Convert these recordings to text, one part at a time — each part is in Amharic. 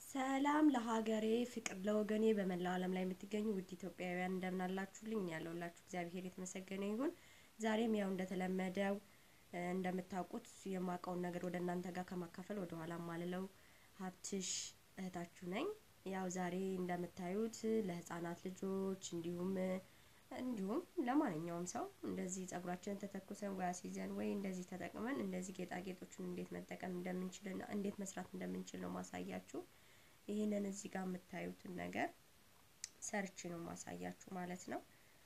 ሰላም ለሀገሬ ፍቅር ለወገኔ በመላው ዓለም ላይ የምትገኙ ውድ ኢትዮጵያውያን እንደምን አላችሁልኝ? ያለውላችሁ እግዚአብሔር የተመሰገነ ይሁን። ዛሬም ያው እንደተለመደው እንደምታውቁት የማውቀውን ነገር ወደ እናንተ ጋር ከማካፈል ወደ ኋላ ማልለው ሀብትሽ እህታችሁ ነኝ። ያው ዛሬ እንደምታዩት ለህፃናት ልጆች እንዲሁም እንዲሁም ለማንኛውም ሰው እንደዚህ ጸጉራችንን ተተኩሰን ወይ አስይዘን ወይ እንደዚህ ተጠቅመን እንደዚህ ጌጣጌጦችን እንዴት መጠቀም እንደምንችልና እንዴት መስራት እንደምንችል ነው ማሳያችሁ። ይህንን እዚህ ጋር የምታዩትን ነገር ሰርች ነው ማሳያችሁ ማለት ነው።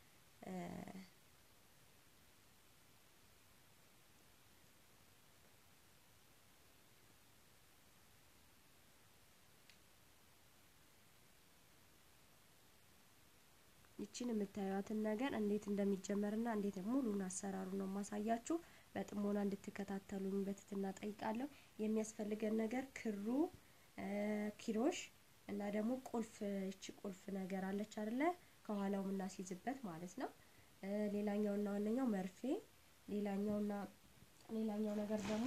ይችን የምታዩትን ነገር እንዴት እንደሚጀመርና እንዴት ሙሉን አሰራሩ ነው ማሳያችሁ። በጥሞና እንድትከታተሉኝ በትህትና ጠይቃለሁ። የሚያስፈልገን ነገር ክሩ፣ ኪሮሽ እና ደግሞ ቁልፍ እቺ ቁልፍ ነገር አለች አይደለ? ከኋላው የምናስይዝበት ማለት ነው። ሌላኛውና ዋነኛው መርፌ፣ ሌላኛውና ሌላኛው ነገር ደግሞ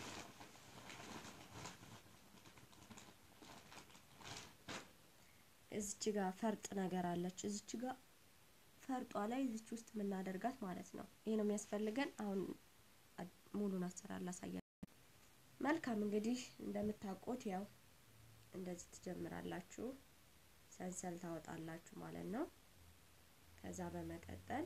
እዚች ጋር ፈርጥ ነገር አለች። እዚች ጋር ፈርጧ ላይ እዚች ውስጥ የምናደርጋት ማለት ነው። ይሄ ነው የሚያስፈልገን። አሁን ሙሉን አሰራር ላሳያችሁ። መልካም እንግዲህ እንደምታውቁት ያው እንደዚህ ትጀምራላችሁ፣ ሰንሰል ታወጣላችሁ ማለት ነው። ከዛ በመቀጠል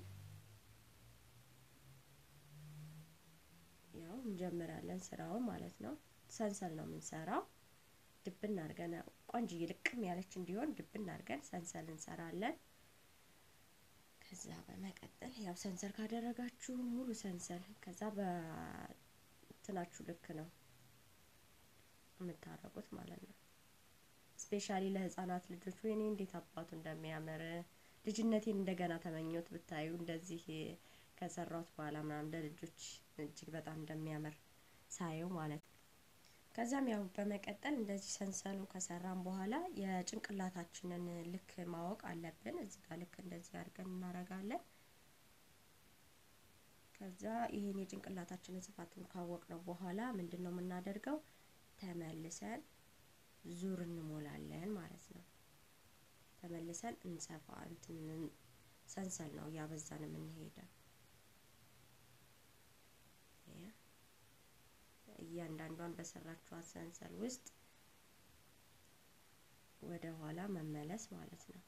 ያው እንጀምራለን ስራውን ማለት ነው። ሰንሰል ነው የምንሰራው። ድብን አድርገን ቆንጅዬ ልቅም ያለች እንዲሆን ድብን አድርገን ሰንሰል እንሰራለን። ከዛ በመቀጠል ያው ሰንሰል ካደረጋችሁ ሙሉ ሰንሰል ከዛ በትናችሁ ልክ ነው የምታረጉት ማለት ነው። ስፔሻሊ ለህፃናት ልጆች ወይኔ እንዴት አባቱ እንደሚያምር ልጅነቴን እንደገና ተመኘሁት ብታዩ እንደዚህ ከሰራሁት በኋላ ምናምን ለልጆች እጅግ በጣም እንደሚያምር ሳየው ማለት ነው። ከዛም ያው በመቀጠል እንደዚህ ሰንሰሉ ከሰራን በኋላ የጭንቅላታችንን ልክ ማወቅ አለብን። እዚህ ጋር ልክ እንደዚህ አድርገን እናረጋለን። ከዛ ይህን የጭንቅላታችንን ስፋቱን ካወቅነው በኋላ ምንድን ነው የምናደርገው? ተመልሰን ዙር እንሞላለን ማለት ነው። ተመልሰን እንሰፋ እንትን ሰንሰል ነው እያበዛን የምንሄደው። እያንዳንዷን በሰራችኋት ሰንሰል ውስጥ ወደ ኋላ መመለስ ማለት ነው።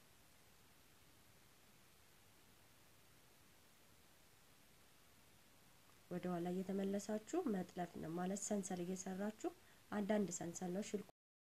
ወደ ኋላ እየተመለሳችሁ መጥለፍ ነው ማለት ሰንሰል እየሰራችሁ አንዳንድ ሰንሰል ነው ሽልኩ